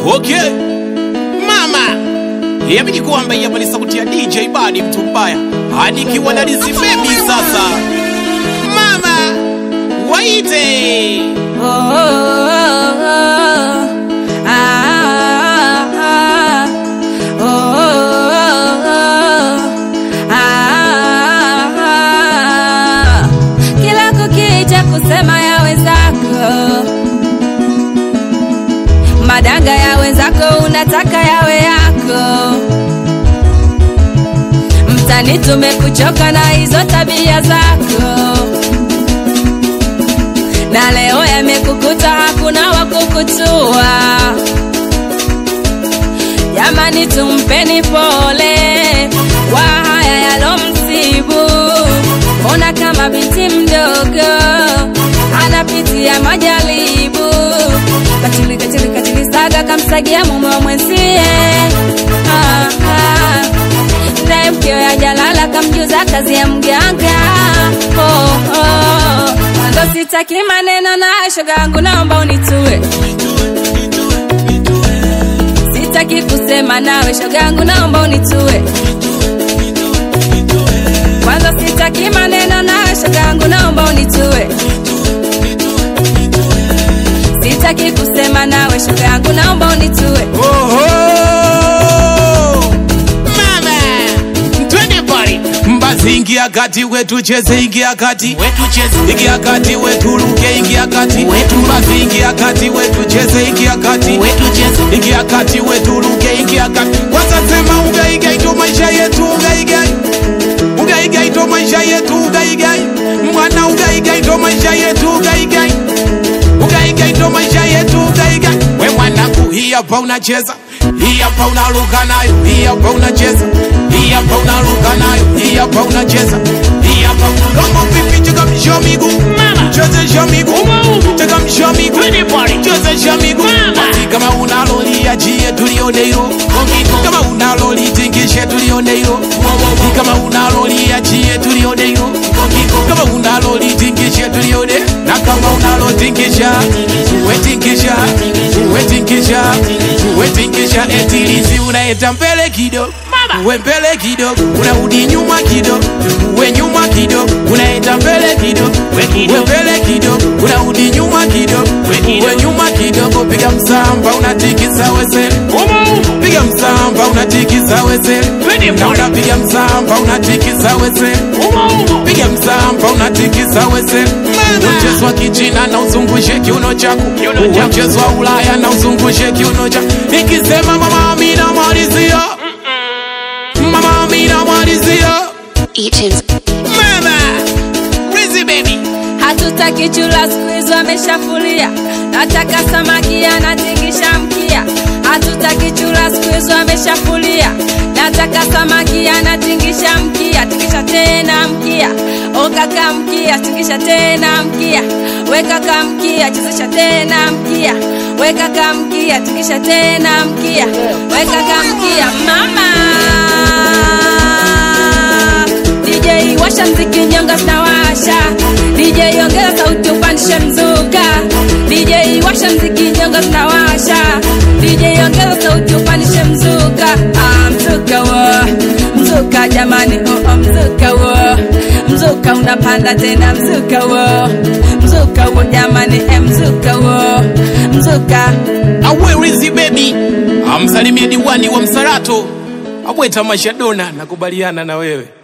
Okay. Mama. Yamini kwamba hapa ni sauti ya DJ Badi mtu mbaya. Hadi kiwa na Lizzy Baby sasa. Mama. Waite. Oh, oh, oh, oh. Ah, ah, oh, oh, oh. Ah, ah. Kila kukicha kusema ya wenzako, madanga ya wenzako unataka yawe yako. Mtani, tumekuchoka na hizo tabia zako na leo yamekukuta, hakuna wa kukutua. Jamani, tumpeni pole kwa haya yalomsibu. Ona kama binti mdogo anapitia majaribu, katili katili katili, saga kamsagia mume wa mwenzie ah, ah. Naye mkeo ya jalala kamjuza kazi ya mganga oh, oh. Ndo sitaki maneno na shoga yangu, naomba unitue. Sitaki kusema nawe shoga yangu, naomba unitue. Kwanza sitaki maneno na shoga yangu, naomba unitue. Sitaki kusema nawe shoga yangu, naomba unitue. Oho! Mama! Twende pale. Mbazi ingia kati wetu cheze ingia kati wetu cheze ingia kati wetu ruke ingia kati wetu mbazi ingia kati wetu cheze ingia kati wetu cheze ingia kati wetu ruke ingia kati kwanza sema ugaigai ndo maisha yetu ugaigai ugaigai ndo maisha yetu ugaigai mwana ugaigai ndo maisha yetu ugaigai ugaigai ndo maisha yetu ugaigai we mwanangu hii hapa unacheza hii hapa unaruka nayo hii hapa unacheza hii hapa unaruka nayo hii hapa unacheza hii hapa kama vipi cheka msho miguu chezesha miguu cheka msho miguu chezesha miguu basi kama unalolia jie tulione hilo kama unalolitingishe tulione hilo kama unalolia jie tulione hilo kama unalolitingishe tulione na kama unalotingisha wetingisha wetingisha wetingisha etilizi unaeta mbele kidogo we mbele kidogo unarudi nyuma kidogo we nyuma kidogo unaenda mbele kidogo we mbele kidogo unarudi nyuma kidogo we nyuma kidogo piga msamba unatikisa wesele piga msamba unatikisa wesele na unapiga msamba unatikisa wesele piga msamba unatikisa wesele mchezo wa kichina na uzungushe kiuno chako mchezo wa ulaya na uzungushe kiuno chako ikisema mama amina malizia mama amina malizia Eaton's mama Rizzy baby Hatutaki chura siku hizo ameshafulia, nataka samaki anatingisha mkia. Hatutaki chura siku hizo ameshafulia, nataka samaki anatingisha mkia. Tingisha tena mkia, o kaka mkia, tingisha tena mkia, we kaka mkia, chezesha tena mkia, we kaka mkia, tingisha tena mkia, we kaka mkia, mama DJ washa mziki nyonga zinawasha DJ ongeza sauti upandishe mzuka DJ washa mziki nyonga zinawasha DJ ongeza sauti upandishe mzuka ah, mzuka wo mzuka jamani oh, oh, mzuka wo mzuka unapanda tena mzuka wo mzuka wo jamani eh, mzuka wo mzuka awe Rizzy baby amsalimie diwani wa Msarato abweta mashadona nakubaliana na wewe